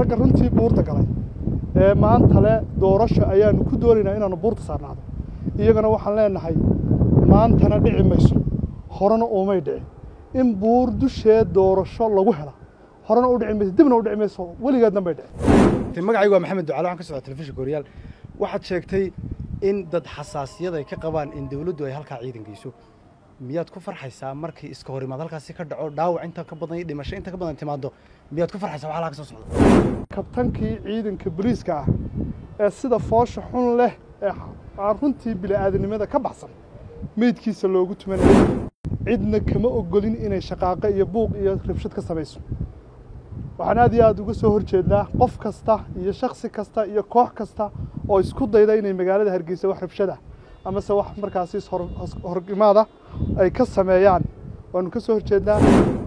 ragga runtii buurta galay ee maanta le doorasho ayaanu ku doonaynaa inaanu buurta saarnaado iyagana waxaan leenahay maantana dhici mayso horena uumay dhici in buur dusheed doorasho lagu hela horena u dhici mayso dibna u dhici mayso weligeedna bay dhici magacaygu waa maxamed ducaale waxaan ka socda telefishinka horyaal waxaad sheegtay in dad xasaasiyad ay ka qabaan in dawladdu ay halkaa ciidan geyso miyaad ku farxaysaa markii iska hor imaad halkaasi ka dhaco dhaawac inta ka badan iyo dhimasho inta ka badan timaado miyaad ku farxaysaa waxaa halkaa ka soo socda kabtankii ciidanka booliiska ah ee sida foosha xun leh ee aan runtii bini'aadanimada ka baxsan meydkiisa loogu tumanayay cidna kama ogolin inay shaqaaqo iyo buuq iyo rabshad ka samayso waxaan aad iyo aad uga soo horjeednaa qof kasta iyo shaksi kasta iyo koox kasta oo isku dayda inay magaalada hargeysa wax rabshada amase wax markaasi horgimaada ay ka sameeyaan waanu ka soo horjeednaa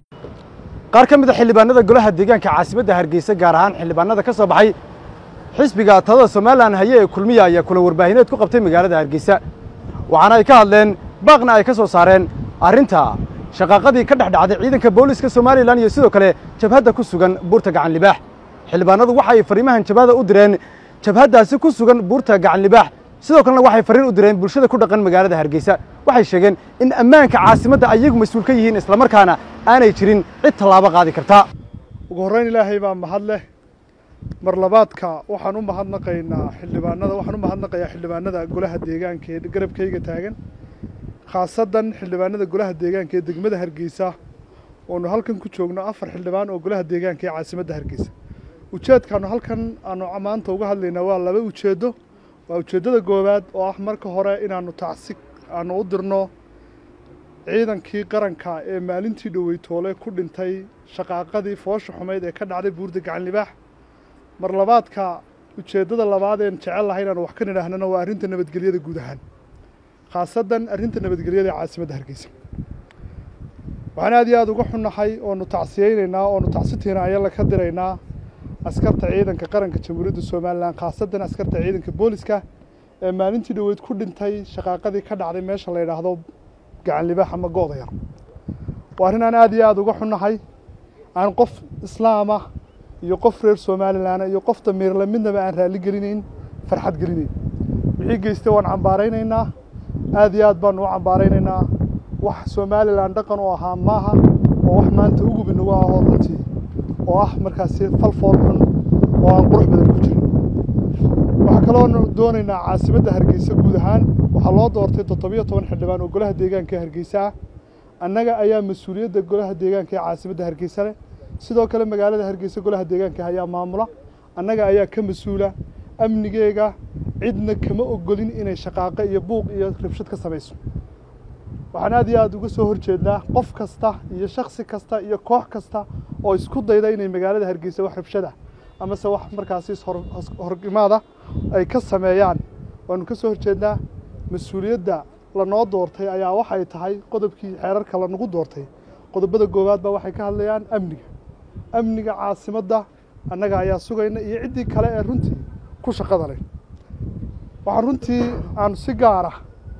qaar ka mid a xildhibaanada golaha deegaanka caasimadda hargeysa gaar ahaan xildhibaanada ka soo baxay xisbiga talada somalilan haye ee kulmiya ayaa kula warbaahineed ku qabtay magaalada hargeysa waxaana ay ka hadleen baaqna ay ka soo saareen arrinta shaqaaqadii ka dhex dhacday ciidanka booliska somalilan iyo sidoo kale jabhadda ku sugan buurta gacan libaax xildhibaanadu waxa ay fariimahan jabhada u direen jabhaddaasi ku sugan buurta gacan libaax sidoo kalena waxay fariin u direen bulshada ku dhaqan magaalada hargeysa waxay sheegeen in ammaanka caasimadda ayagu mas-uul ka yihiin islamarkaana aanay jirin cid tallaabo qaadi karta ugu horreyn ilaahay baa mahad leh mar labaadka waxaan u mahadnaqaynaa xildhibaanada waxaan u mahadnaqayaa xildhibaanada golaha deegaanka ee garabkayga taagan khaasadan xildhibaanada golaha deegaanka ee degmada hargeysa oonu halkan ku joogno afar xildhibaan oo golaha deegaanka ee caasimadda hargeysa ujeedkaanu halkan aanu maanta uga hadlaynaa waa laba ujeeddo waa ujeeddada koowaad oo ah marka hore inaanu tacsi aanu u dirno ciidankii qaranka ee maalintii dhoweytoole ku dhintay shaqaaqadii foosha xumeyd ee ka dhacday buurda gacan libaax mar labaadka ujeeddada labaad een jecel lahay inaanu wax ka nidhaahnana waa arrinta nabadgelyada guud ahaan khaasadan arrinta nabadgelyada ee caasimadda hargeysa waxaan aad iyo aada uga xunnahay oonu tacsiyeynaynaa oonu tacsitiina ayala ka diraynaa askarta ciidanka qaranka jamhuuriyadda somalilan khaasadan askarta ciidanka booliska ee maalintii dhoweyd ku dhintay shaqaaqadii ka dhacday meesha la yidhaahdo gacan libaax ama gooda yar waa arrin aan aad iyo aada uga xunnahay aan qof islaam ah iyo qof reer somalilan iyo qof damiirle midnaba aan raalli gelinayn farxad gelinayn wixii geystay waan cambaaraynaynaa aad iyo aad baanu u cambaaraynaynaa wax somalilan dhaqan u ahaa maaha oo wax maanta ugub inagu ahoo runtii oo ah markaasi fal fool xun oo aan qurux badan ku jirin waxaa kaloonu doonaynaa caasimadda hargeysa guud ahaan waxaa loo doortay toddobiyo toban xildhibaan oo golaha deegaanka ee hargeysa ah annaga ayaa mas-uuliyadda golaha deegaanka ee caasimadda hargeysa leh sidoo kale magaalada hargeysa golaha deegaanka ayaa maamula annaga ayaa ka mas-uula amnigeega cidna kama ogolin inay shaqaaqo iyo buuq iyo rabshad ka samayso waxaan aad iyo aada uga soo horjeednaa qof kasta iyo shaksi kasta iyo koox kasta oo isku dayda inay magaalada hargeysa wax rabshada amase wax markaasi horgimaada ay ka sameeyaan waanu ka soo horjeednaa mas-uuliyadda lanoo doortay ayaa waxay tahay qodobkii xeerarka lanagu doortay qodobada koowaad baa waxay ka hadlayaan amniga amniga caasimadda annaga ayaa sugayna iyo ciddii kale ee runtii ku shaqada leh waxaan runtii aanu si gaara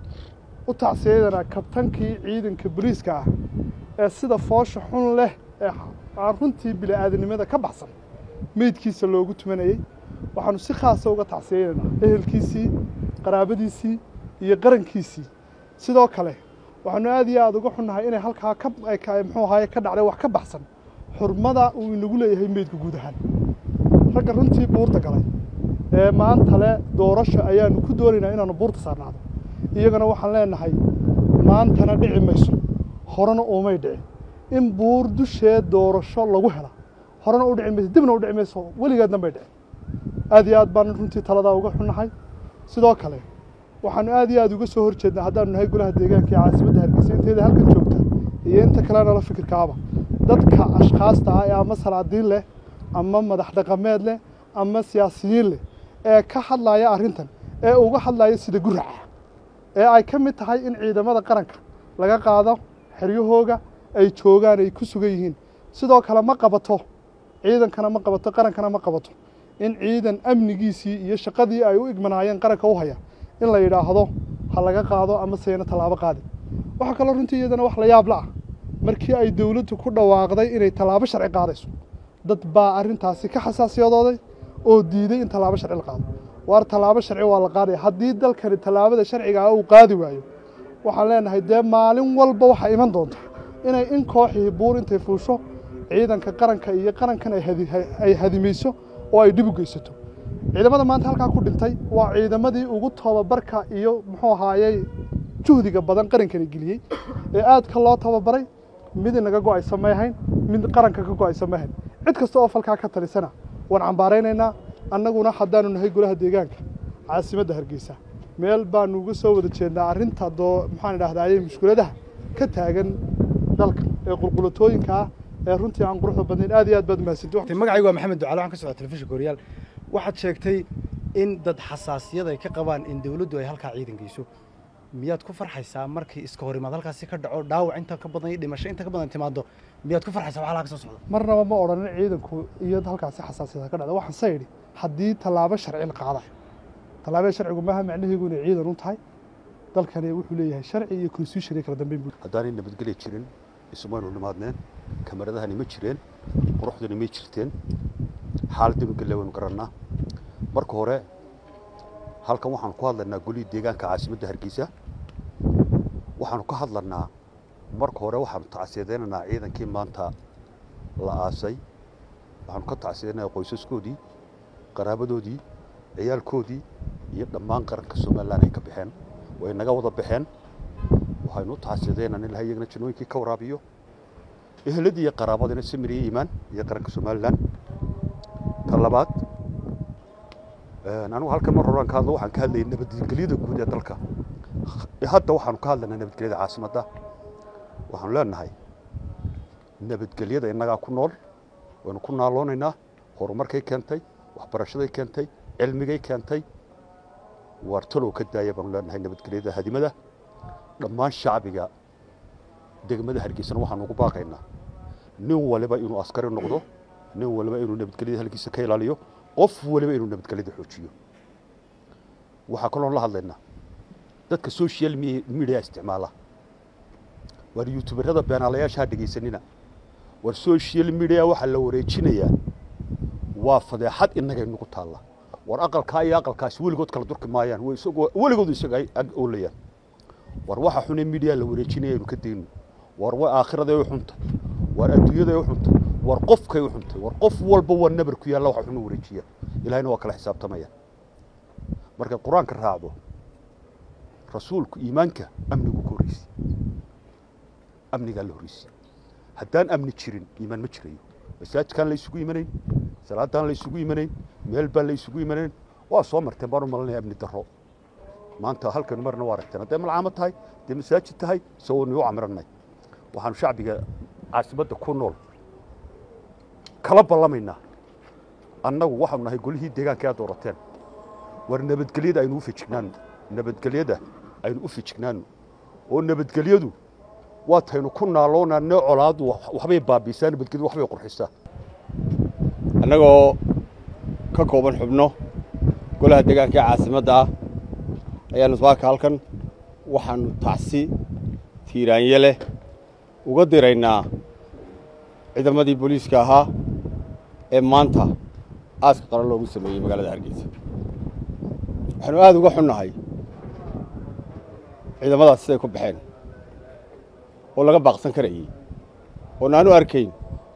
u tacsiyadanaa kabtankii ciidanka booliiska ah ee sida foosha xun leh ee aan runtii bini'aadanimada ka baxsan meydkiisa loogu tumanayey waxaanu si khaasa uga tacsiyeynaynaa ehelkiisii qaraabadiisii iyo qarankiisii sidoo kale waxaanu aad iyo aada uga xunnahay inay halkaa ka muxuu ahaye ka dhacday wax ka baxsan xurmada uu inagu leeyahay meydka guud ahaan ragga runtii buurta galay ee maanta le doorasho ayaanu ku doonaynaa inaanu buurta saarnaado iyagana waxaan leenahay maantana dhici mayso horena uumay dhici in buur dusheed doorasho lagu hela horena u dhici mayso dibna u dhici mayso weligeedna bay dhici aad iyo aad baanu runtii taladaa uga xunnahay sidoo kale waxaanu aad iyo aad uga soo horjeednaa haddaanu nahay golaha deegaanka ee caasimadda hargeysa inteeda halkan joogta iyo inta kalena la fikirkaaba dadka ashkhaasta ah ee ama salaadiin leh ama madax dhaqameed leh ama siyaasiyiin leh ee ka hadlaya arrintan ee uga hadlaya sida guraca ee ay ka mid tahay in ciidamada qaranka laga qaado xeryahooga ay joogaan ay ku sugan yihiin sidoo kale ma qabato ciidankana ma qabato qarankana ma qabato in ciidan amnigiisii iyo shaqadii ay u igmanaayeen qaranka u haya in la yidhaahdo ha laga qaado ama seena tallaabo qaadin waxaa kaloo runtii iyadana wax la yaab la ah markii ay dowladdu ku dhawaaqday inay tallaabo sharci qaadayso dad baa arrintaasi ka xasaasiyadooday oo diiday in tallaabo sharci la qaado waar tallaabo sharci waa la qaadaya haddii dalkani tallaabada sharciga ah uu qaadi waayo waxaan leenahay dee maalin walba waxaa iman doonta inay in kooxii buur intay fuusho ciidanka qaranka iyo qarankan ay hadimayso oo ay dhib u geysato ciidamada maanta halkaa ku dhintay waa ciidamadii ugu tababarka iyo muxuu ahaayey juhdiga badan qarankani geliyey ee aadka loo tababaray mid inaga go-aysa may ahayn mid qaranka ka go-aysa may ahayn cid kasta oo falkaa ka talisana waan cambaaraynaynaa annaguna haddaanu nahay golaha deegaanka caasimadda hargeysa meel baanu uga soo wada jeednaa arrinta doo maxaan idhahdaaye mushkuladaha ka taagan dalka ee qulqulatooyinka ah ee runtii aan quruxda badnayn aad iyo aad baad mahadsanti magacaygu waa maxamed ducaale waxaan ka socda telefishinka horyaal waxaad sheegtay in dad xasaasiyad ay ka qabaan in dawladdu ay halkaa ciidan geyso miyaad ku farxaysaa markii iska hor imaad halkaasi ka dhaco dhaawac inta ka badan iyo dhimasho inta ka badan timaado miyaad ku farxaysaa wax halkaa ka soo socda marnaba ma odhanin ciidanku iyo halkaasi xasaasiyada ka dhacda waxaan se idhi haddii tallaabo sharci la qaadayo tallaabada sharcigu maaha macnaheegu inay ciidan u tahay dalkani wuxuu leeyahay sharci iyo constitution iyo kala dambeyn buu haddaanay nabadgelya jirin isumaynu nimaadneen kamaradahani ma jireen quruxdani may jirteen xaaladinu gelle waynu garannaa marka hore halkan waxaanu ku hadlanaa golihii deegaanka caasimadda hargeysa waxaanu ka hadlanaa marka hore waxaanu tacsiyadaynaynaa ciidankii maanta la aasay waxaanu ka tacsiyadaynayaa qoysaskoodii qaraabadoodii ciyaalkoodii iyo dhammaan qaranka somalilan ay ka baxeen way naga wada baxeen waxaynu u tacsiyadaynaa in ilahay iyagana janooyinkii ka waraabiyo eheladii iyo qaraabadina samir iyo iimaan iyo qaranka somalilan ta labaad anigu halkan mar horaan ka hadlo waxaan ka hadlayay nabadgelyada guud ee dalka hadda waxaanu ka hadlaynaa nabadgelyada caasimadda waxaanu leenahay nabadgelyada innagaa ku nool waynu ku naaloonaynaa horumarkay keentay waxbarashaday keentay cilmigay keentay waar talow ka daaya baanu leenahay nabadgelyada hadimada dhammaan shacbiga degmada hargeysana waxaanu ugu baaqaynaa nin waliba inuu askari noqdo nin waliba inuu nabadgelyada halkiisa ka ilaaliyo qof waliba inuu nabadgelyada xoojiyo waxaa kaloon la hadlaynaa dadka social media isticmaala waar youtuberada beenaalayaasha ha dhegaysanina war social media waxaa la wareejinayaa waa fadeexad innagay nagu taalla war aqalkaa iyo aqalkaasi weligood kala durki maayaan weligoodu isaga ay ag oolayaan war waxa xunee media la wareejinaya aynu ka dayno war way aakhiraday u xuntay war adduunyaday u xuntay war qofkay u xuntay war qof walba waa nabar ku yaalla waxa xunu wareejiya ilahayna waa kala xisaabtamaya markaad qur-aanka raacdo rasuulku iimaanka amnigu ka horreysay amnigaa la horreysay haddaan amni jirin iimaan ma jirayo masaajidkaan la isugu imanayn salaadaan la isugu imanayn meel baan la isugu imanayn waa soo marteen baan u malanaya amni darro maanta halkan marna waa aragteen hadday malcaamo tahay hadday masaajid tahay isagoo niu camirannay waxaanu shacbiga caasimadda ku nool kala ballamaynaa annagu waxaanu nahay golihii deegaanka aad doorateen war nabadgelyada aynu u fejignaano nabadgelyada aynu u fejignaano oo nabadgelyadu waataynu ku naaloonane colaadu waxbay baabiisaa nabadgelyadu waxbay qurxisaa annagoo ka kooban xubno golaha deegaanka ee caasimadda ah ayaanu saaka halkan waxaannu tacsi tiiraanye leh uga diraynaa ciidamadii booliiska ahaa ee maanta aaska qaran loogu sameeyey magaalada hargeysa waxaanu aad uga xunnahay ciidamadaas siday ku baxeen oo laga baaqsan karayey oon aanu arkayn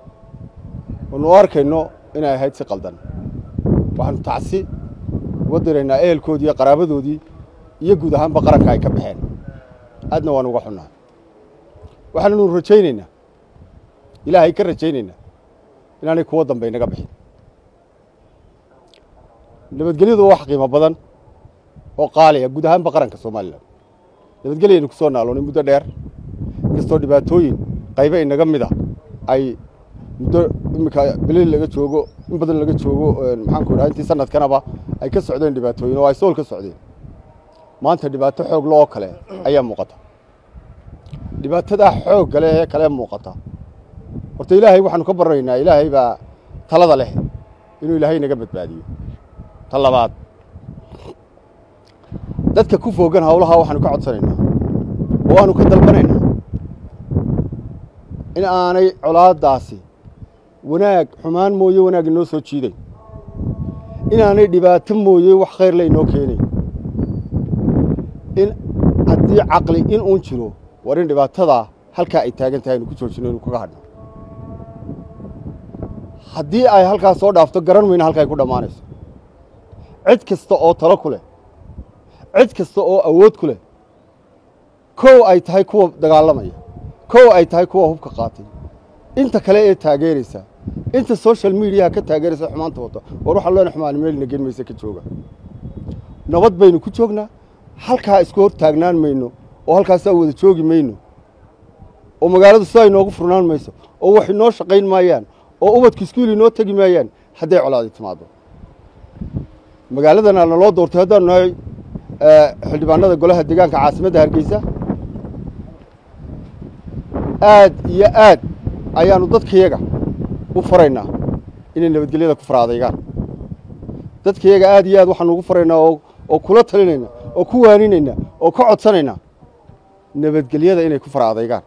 oonu u arkayno inay ahayd si qaldan waxaanu tacsi uga diraynaa ehelkoodii iyo qaraabadoodii iyo guud ahaanba qaranka ay ka baxeen aadna waanu uga xunnahay waxaannu rajaynaynaa ilaahay ka rajaynaynaa inaanay kuwo dambe inaga bixin nabadgelyadu waa wax qiimo badan oo qaaliya guud ahaanba qaranka somalilan nabadgelyaynu ku soo naaloonay muddo dheer inkastoo dhibaatooyin qaybe inaga mida ay muddo iminka bilil laga joogo in badan laga joogo maxaanku idhaha intii sanadkanaba ay ka socdeen dhibaatooyin oo ay sool ka socdeen maanta dhibaato xoog lo oo kale ayaa muuqata dhibaatadaa xoog kale ee kale muuqata horta ilaahay waxaanu ka baranaynaa ilaahay baa talada leh inuu ilaahay naga badbaadiyo ta labaad dadka ku foogan hawlaha waxaanu ka codsanaynaa oo aanu ka dalbanaynaa in aanay colaaddaasi wanaag xumaan mooye wanaag inoo soo jiiday inaanay dhibaato mooye wax khayr la inoo keenay in haddii caqli in uun jiro war in dhibaatadaa halkaa ay taagan tahay aynu ku joojino inu kaga hadhno haddii ay halkaas soo dhaafto garan mayna halka ay ku dhammaanayso cid kasta oo talo ku leh cid kasta oo awood ku leh kow ay tahay kuwa dagaalamaya kow ay tahay kuwa hubka qaatay inta kale ee taageeraysa inta social mediaha ka taageeraysa xumaanta wata war waxaan leenahay xumaan meelna gen mayse ka jooga nabad baynu ku joognaa halkaa isku hor taagnaan mayno oo halkaasaa wada joogi mayno oo magaaladu sidaa inoogu furnaan mayso oo wax inoo shaqayn maayaan oo ubadka iskuul inoo tegi maayaan hadday colaadi timaado magaaladana naloo doortay haddaanu nahay xildhibaanada golaha deegaanka caasimadda hargeysa aad iyo aad ayaanu dadkayaga u faraynaa inay nabadgelyada ku faraadaygaan dadkayaga aad iyo aad waxaanu ugu faraynaa oo oo kula talinaynaa oo ku waaninaynaa oo ka codsanaynaa nabadgelyada inay ku faraadaygaan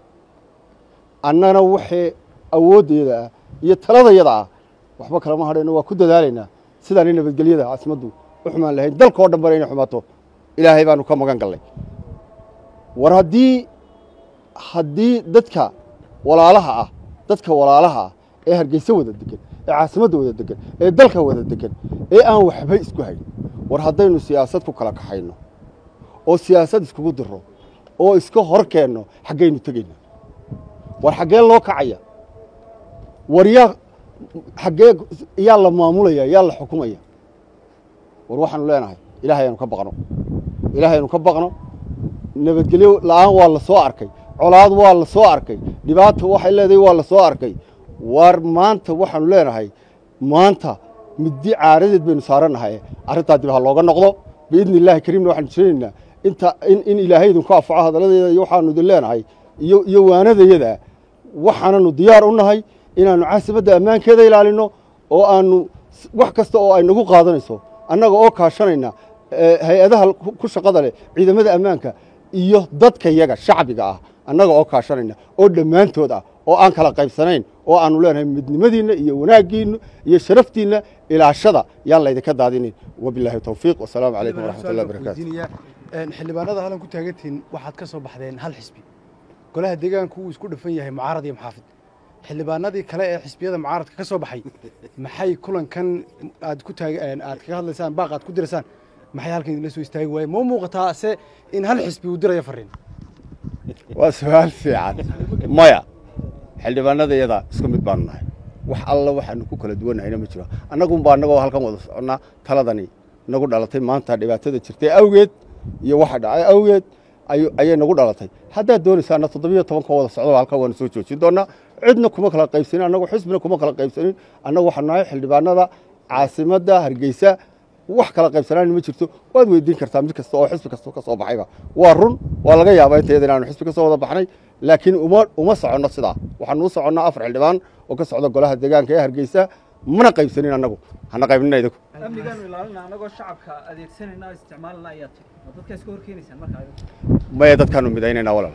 annana waxay awooddeeda ah iyo taladayada ah waxba kalama hadhayno waa ku dadaalaynaa sidaanay nabadgelyada caasimaddu u xumaan lahayn dalka oo dhan bana inay xumaato ilaahay baanu ka magan gallay war haddii haddii dadka walaalaha ah dadka walaalaha ah ee hargeysa wada degan ee caasimadda wada degan ee dalka wada degan ee aan waxba isku hayn war haddaynu siyaasad ku kala kaxayno oo siyaasad iskugu diro oo iska hor keenno xaggaynu tegaynaa war xaggee loo kacaya war yaa xaggee yaa la maamulaya yaa la xukumaya war waxaanu leenahay ilaahay aynu ka baqno ilaahay aynu ka baqno nabadgelyo la'aan waa la soo arkay colaad waa la soo arkay dhibaata waxay leedahay waa la soo arkay war maanta waxaanu leenahay maanta middi caaradeed baynu saarannahay arrintaa dib ha looga noqdo biidni illaahi kariimna waxaanu jiranaynaa inta in, in ilaahay idinku anfaco hadalladeeda iyo waxaanu idin leenahay iyo iyo waanadayada waxaananu diyaar u nahay inaannu caasimadda ammaankeeda ilaalinno oo aanu wax kasta oo ay nagu qaadanayso annaga oo kaashanayna hay-adaha ku shaqada leh ciidamada ammaanka iyo dadka yaga shacbiga ah annaga oo kaashanayna oo dhammaantood ah oo aan kala qaybsanayn oo aanu leenahay midnimadiinna iyo wanaaggiinna iyo sharaftiinna ilaashada yaan laydinka daadinin wabilaahi towfiiq wasalaamu calaykum waraxmat ullahi barakatu xildhibaanada halan ku taagantihiin waxaad ka soo baxdeen hal xisbi golaha deegaanku wuu isku dhafan yahay mucaarad iyo muxaafid xildhibaanadii kale ee xisbiyada mucaaradka ka soo baxay maxay kulankan aad ku taag aad kaga hadlaysaan baaq aad ku diraysaan maxay halkan idinla soo istaagi waaye ma muuqataa se in hal xisbi uu dirayo fariin waa su-aal fiican maya xildhibaanada iyada isku mid baanu nahay wax alla waxaanu ku kala duwannahayna ma jiro annagunba annagoo halkan wada soconnaa taladani nagu dhalatay maanta dhibaatada jirtay awgeed iyo waxa dhacay awgeed ayay nagu dhalatay haddaad doonaysaana toddobiyo tobanka wada socdo halkan waanu soo joojin doonnaa cidna kuma kala qaybsanin annagu xisbina kuma kala qaybsanin annagu waxaanu nahay xildhibaanada caasimadda hargeysa wax kala qaybsanaan ma jirto waad weydiin kartaa mid kasta oo xisbi kasta ka soo baxayba waa run waa laga yaabaa intayada inaanu xisbi ka soo wada baxnay laakiin uma uma soconno sidaa waxaanu u soconnaa afar xildhibaan oo ka socda golaha deegaanka ee hargeysa mana qaybsanin annagu hana qaybnina idinku amnigaanu ilaalina annagoo shacabka adeegsanayna isticmaalna ayaa tiri ma dadka iska horkeenaysaan markaa maya dadkaanu midaynaynaa walaal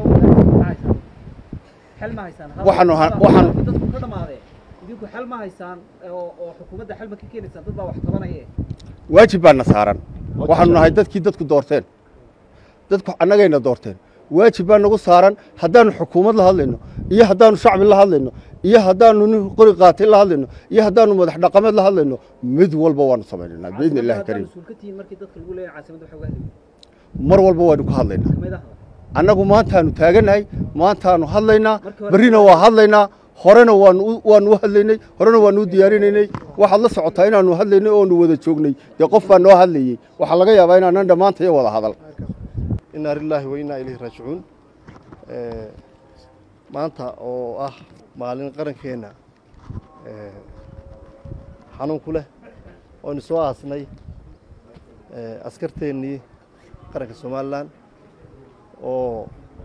xel ma haysaan Waxaanu ha- waxaanu- dadku ka dhamaadee idinku xel ma haysaan oo oo xukuumadda xel ma ka keenaysaan dad baa wax qabanaya waajib baana saaran waxaanu nahay dadkii dadku doorteen dadku annagayna doorteen waajib baa nagu saaran haddaanu xukuumad la hadlayno iyo haddaanu shacbi la hadlayno iyo haddaanu nin qori qaatay la hadlayno iyo haddaanu madax dhaqameed la hadlayno mid walba waanu samaynaynaa biidni illahi kariim mas-uul ka tihiin markii dadka lagu leeyahay caasimadda waxa uga hadlayay mar walba waynu ka hadlaynaa kamid ah annagu maantaanu taagannahay maantaanu hadlaynaa Markii hore- berrina waa hadlaynaa horena waanu u- waanu u hadlaynay horena waanu u diyaarinaynay waxaad la socotaa inaanu hadlaynay oonu wada joognay dee qof baa noo hadlayey waxaa laga yaabaa inaanan dhammaantaya wada hadal inaa lilaahi wa innaa ilayhi raajicuun Eh, maanta oo ah maalin qarankeenna eh, xanuun ku leh oonu soo aasnay eh, askarteennii qaranka somalilan oo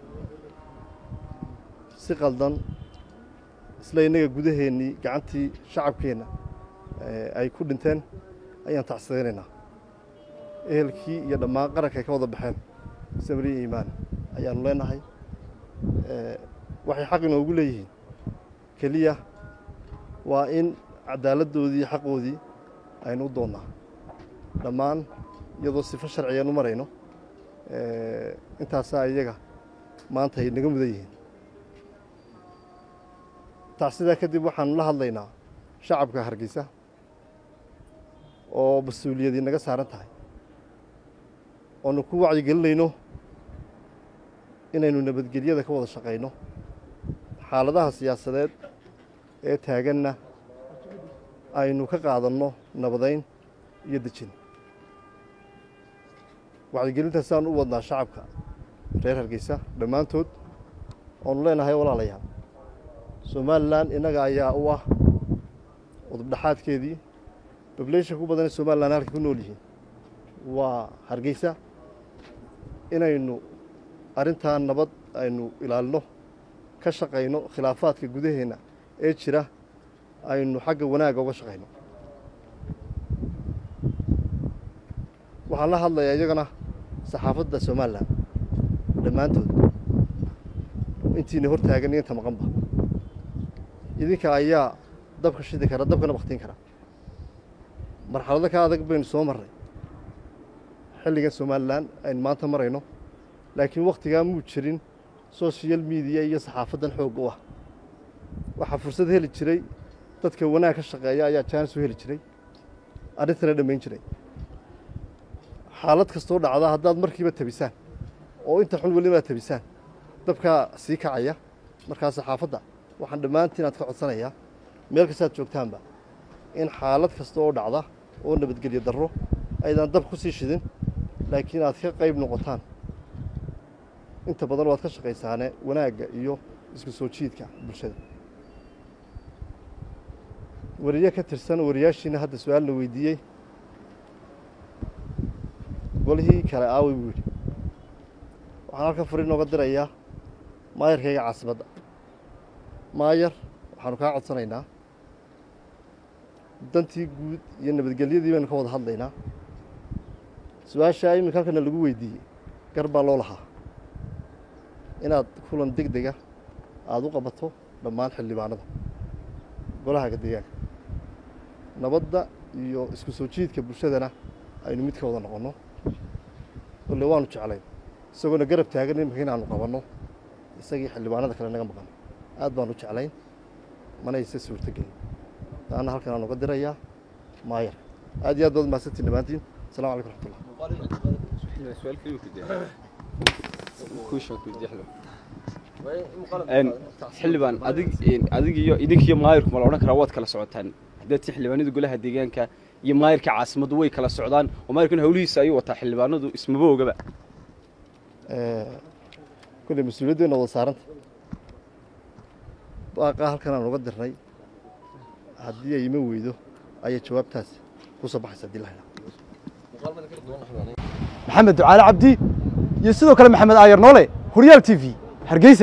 si qaldan isla innaga gudaheennii gacantii shacabkeenna eh, ay ku dhinteen ayaan tacsiyaynaynaa ehelkii iyo dhammaan qaranka ay ka wada baxeen samri iyo iimaan ayaanu leenahay Eh, waxay xaq inoogu leeyihiin keliya waa in cadaaladdoodii iyo xaqoodii aynu u doonnaa dhammaan iyadoo sifo sharciyan u marayno intaasaa iyaga maanta ay naga mudan yihiin tacsidaa kadib waxaanu la hadlaynaa shacabka hargeysa oo mas-uuliyadii naga saaran tahay oonu ku wacyigelinayno inaynu nabadgelyada ka wada shaqayno xaaladaha siyaasadeed ee taaganna aynu ka qaadanno nabadayn iyo dejin wacyigelintaasaan u wadnaa shacabka reer hargeysa dhammaantood oonu leenahay walaalayaal somalilan innaga ayaa u ah udubdhaxaadkeedii bableyshan ku badan ee somalilan halka ku nool yihiin waa hargeysa inaynu arrintaa nabad aynu ilaalino ka shaqayno khilaafaadka gudaheenna ee jira aynu xagga wanaagga uga shaqayno waxaan la hadlayaa iyagana saxaafadda somalilan dhammaantood intiina hor taagan iyo inta maqanba idinka ayaa dabka shidi kara dabkana baktiin kara marxalado ka adag baynu soo marray xilligan somalilan aynu maanta marayno laakiin wakhtigaa muu jirin social mediya iyo saxaafaddan xoog u ah waxaa fursad heli jiray dadka wanaag ka shaqeeya ayaa jaanis u heli jiray arrintana dhammayn jiray xaalad kastoo dhacda haddaad markiiba tabisaan oo inta xun weliba aad tabisaan dabkaa sii kacaya markaa saxaafadda waxaan dhammaantiin aad ka codsanayaa meel kastaad joogtaanba in xaalad kasta oo dhacda oo nabadgelyo darro aydaan dab ku sii shidin laakiin aad ka qayb noqotaan inta badan waad ka shaqaysaane wanaagga iyo isku soo jiidka bulshada wariye ka tirsan wariyaashiina hadda su-aal la weydiiyey golihii kale aaway buu yidhi waxaan halkan fari nooga dirayaa maayarkayga caasimadda maayar waxaanu kaa codsanaynaa dantii guud iyo nabadgelyadii baynu ka wada hadlaynaa su-aashaa iminka halkana lagu weydiiyey gar baa loo lahaa inaad kulan deg dega aada u qabato dhammaan xildhibaanada golahaga deegaanka nabadda iyo isku soo jiidka bulshadana aynu mid ka wada noqonno kolle waanu jeclayn isagoona garab taagan iminka inaanu qabanno isagii xildhibaanada kale naga maqan aad baanu jeclayn mana ayse suurtogelin taana halkan aan uga dirayaa maayar aad iyo aad baad mahadsantiin dhammaantiin asalamu calaykum raxmatullah xildhibaan adig adig iyo idinkiyo maayirku ma la odhan karaa waad kala socotaan haddaad ti xildhibaanada golaha deegaanka iyo maayirka caasimaddu way kala socdaan oo maayirkuna hawlihiisa ayuu wataa xildhibaanadu ismaba ogaba kolley mas-uuliyaddeena wada saaranta baaqaa halkan aan uga dirnay haddii ay ima weydo ayay jawaabtaas ku soo baxaysa haddii la helaa maxamed ducaale cabdi iyo sidoo kale maxamed aayar noole horyaal t v hargeysa